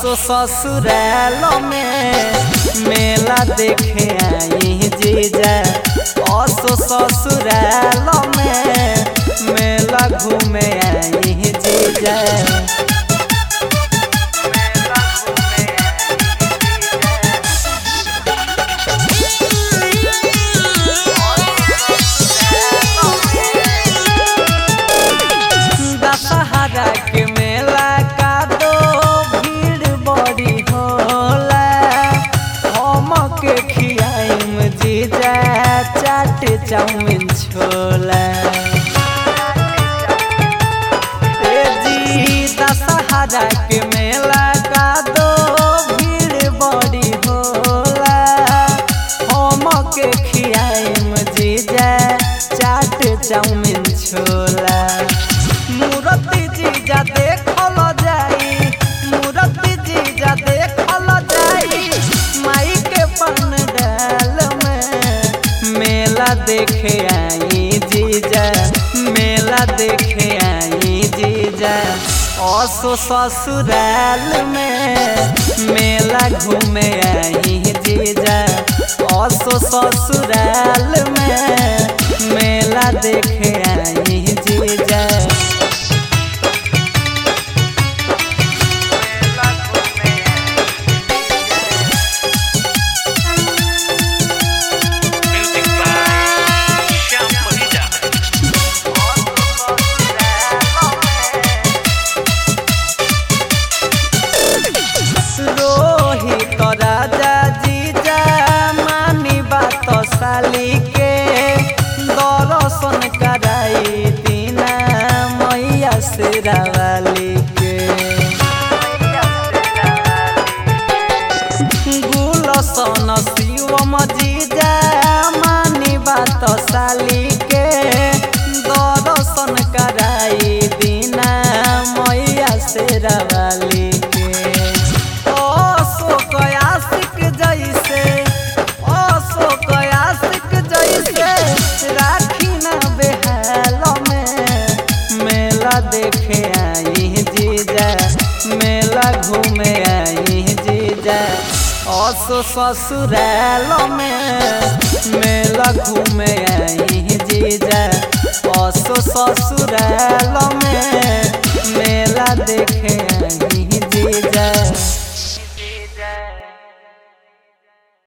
असो ससुराल में मेला देखे आई जीजा असो ससुराल में मेला घूमे आई जीजा दशहरा के मेला का दो भीड़ बड़ी होला हम के खियाइम जीजा चाट चाउमिन छोला ए जी दशहरा के मेला का दो भीड़ बड़ी होला हम के खियाइम जीजा चाट चाउमिन छोला मूर्ति जीजा देखल जाई मूर्ति जीजा देखल जाई माई के पंडाल में मेला देखे आई जीजा मेला देखे आई जीजा असो ससुराल में मेला घूमे आई जीजा असो ससुराल में मेला देखे आई जीजा Music by Shyam Mahida. Rohit राजा जीजा मानी बात साली के दर्शन कराई दीना मैया शेरावाली के गुलसन शिवम जीजा मानी बात साली के दर्शन कराई दीना मैया शेरावाली के अशोक आशिक जैसे अशोक आशिक जैसे राखी न बेहाल में मेला देखे आई जीजा मेला घूमे आई जीजा असो ससुराल में मेला घूमे आई जीजा असो ससुराल